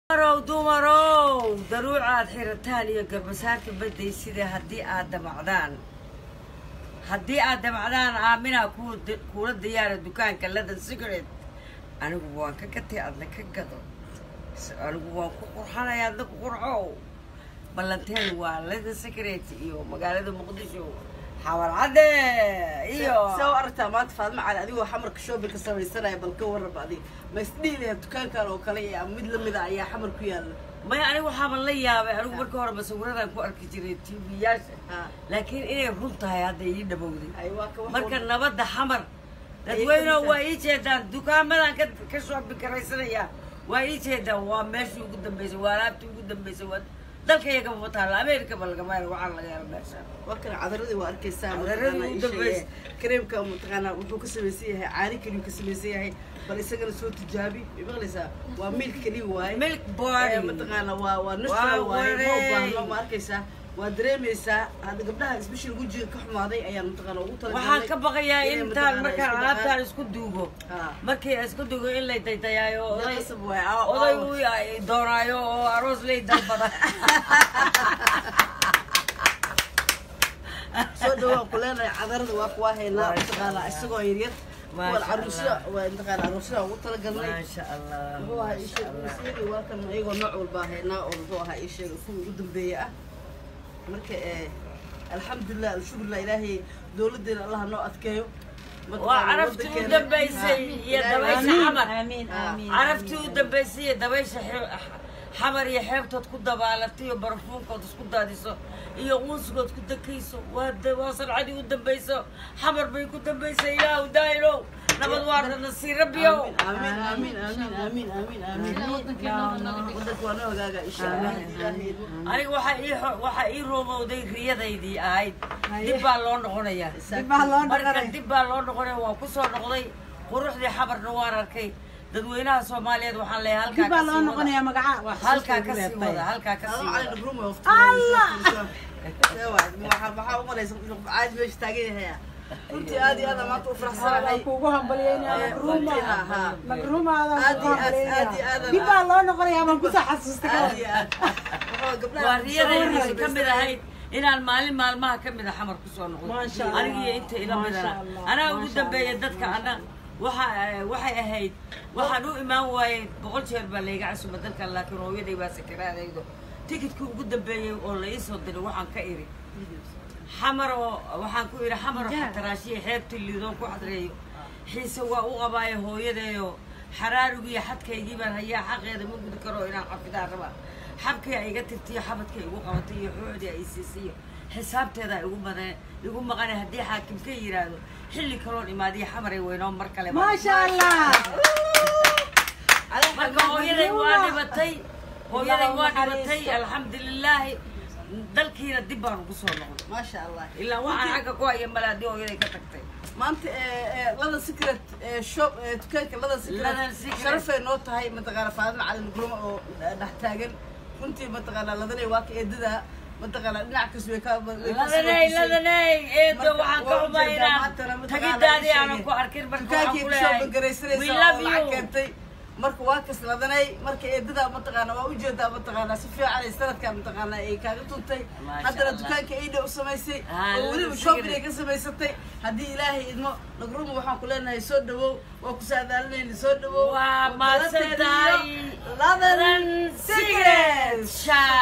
dumarow dumarow daruuc aad xirataan iyo garbasaarka badday sida haddii aad damacdaan haddii aad damacdaan aaminaa ku kuula diyaara dukaanka ladan cigarette anigu waan ka gatay adna ka gado anigu waan ku qurxanaya adna ku qurxow ballanteen waa ladan cigarette iyo magaalada muqdisho xawalcadde iyo saa u aragtaa maanta faadma cali adigoo xamarka shoobinka samaysanaya bal ka warraba adig ma isdhiilaya dukaankan oo kale iyo mid lamida ayaa xamar ku yaala maya anigu waxaaban la yaabay anigu marka hore masawiradan ku arki jiray tv-yaasha Ha. laakiin inay run tahay hadda ii dhabowday ay waa ka wax marka walba- nabadda xamar Ayay dadweyneho ka waa ii jeedaan dukaamadan ka ka shoobin karaysanaya waa ii jeedaan waa meeshii ugu dambeysay waa alaabtii ugu dambeysay waa dalka iyagaba ma taalla ameerikaba lagama helo waxaa laga helo meesha waa kana cadaradii waa arkaysaa Cadaradii mataqaanaa u ii dambaysa. sheegay. kareemka mataqaanaa wuxuu ka samaysan yahay caani keliyu ka samaysan yahay bal isagana soo tijaabi way maqlaysaa waa milk keliya waaye milk Eh, body mataqaana waa waa natural Waa waaye ma wareey. baahno ma arkaysaa waa dareemaysaa hadda gabdhaha isbishil wejiga ka xumaaday ayaan mataqaana ugu talagalnay waxaan ka baqayaa inay intaan mataqaanaa markaan isku alaabtaan dhaqaan. isku duugo Ha. markii aan isku duugo in lay daydayaayo Dee oday qasab waaye, aa- oday aa- uu ay doonaayo oo aroos lay dalbada soo dhawaan ku leenahay cadarada waa kuwaa haynaa Maasha mataqaana Allah. isagoo yaryar Maasha kuwan caruusada Allah. waa mataqaana caruusada ugu talagalnay maasha allah muxuu ahaa ii maasha sheeg allah isagii waa kan iyagoo nooc walbaa haynaa oo muxuu ahaa ii sheeg kuwii ugu dambeeya ah marka eh, alxamdulilah alshukrulah ilaahay dowladeena allah noo adkeeyo waa Mataqaana caraftii u wadankeena- dambaysay Ha. iyo Ilaahay- dabaysha Amiin. xamar amiin Ah. amiin caraftii u dambaysay iyo dabaysha xe- xamar iyo xeebtood ku dabaalatay iyo barafuunkood isku daadiso iyo uunsigood ku dakayso waa da- waa sancadii u dambayso xamar bay ku dambaysay ilaahu daayinow nabad waarda nasiir rabbiyow amiin amiin amiin amiin amiin amiin wadanka waa noo hagaaga insha allah ilaahay aniga waxaa ii xo- waxaa ii roomowday riyadaydii ahayd dib baa loo noqonayaa dib baa loo marka dhaqanay dib baa loo noqonaya waa ku soo noqday quruxdii xabarna waan arkay dadweynaha soomaaliyeed waxaan leeyahay halkaa dib baa ka loo sii wada noqonayaa magaca waa halkaa ka xasuusta sii igu wada reebtay. halkaa ka sii Allah wada room of Allah maxaa u malaysa caadi meesha taagan yahay runtii aad iyo aad aan maanta u faraxsanahay waan kuugu hambalyeynaya Eh, magruuma runtii, ha, ha. magruumaadaan Aad kuugu iyo aad, aad iyo aad hambalyeynaya aan- dib baa loo noqonayaa baan kusoo xasuustay aad kale iyo aad Waxaa gabdhaha waa riyadaydii soo ka mid ahayd inaan maalin maalmaha ka mid a xamar kusoo noqdo Maasha Allah. anigiyo inta ila Maasha midana Allah. anaa ugu Maasha dambeeya Allah. dadka ana waxa waxay ahayd waxaan u imaan waayey boqol jeer baa layga casuma dalkan laakiin hooyaday baa sakaraadaydo tikidkii ugu dambeeyey oo la ii soo diray waxaan ka iri xamar oo waxaan ku idhi xamar oo xataraashiya xeebta liidoon ku xadreeyo xiise waa u qabaayo hooyadeeyo xaraarugiiyo xadkaygii baan hayaa xaqeeda ma gudi karo inaan xafidaan rabaa xabkii ay iga tirtiyo xabadka igu qabatay iyo xoodii ay siisiyo xisaabteeda igu maqan igu maqane haddii xaakim ka yidhaahdo xilli kaloon imaadiyo xamaray weynoo mar kale baan- maasha allah marka hooyaday waa dhibatay hooyaday waa Ilaahu dhibatay naxariisto. alxamdulilaahi dalkiina dib baan ugu soo noqday maasha allah ilaa waxaan xagga ku haya male haddii hooyaday ka tagtay maanta lada secret eh, shop eh, dukaanka lada Ladan secret Secret. sharafay noo tahay mataqaana faadima cali nugruma oo dhex taagan runtii mataqaana ladanay waa ka eedada mataqaana dhinac kas way ka way ka ladanay soo ladanay eedo Marka, waxaan ka waa xumaa ujeedaa inaan maantana mataqaana tagidaadii ii aanan sheegay. ku arkin marka waxaan dukaankii ku kusoo leeyahay bangaraysanaysa we oo love lacag you keentay marka waa kas ladanay marka eedada mataqaana waa ujeedaa mataqaana si fiican ay sanadkan mataqaana ay kaaga tuntay Maasha haddana Allah. dukaanka aida u samaysay Ah, oo weliba Lada shopping ay Secret. ka samaysatay haddii ilaahay idmo nagruma waxaan ku leenahay soo dhawow waa ku saadaalinayna soo dhawow waa Waa mahadsan dalateeda tahay iyo ladan Secret secret Shine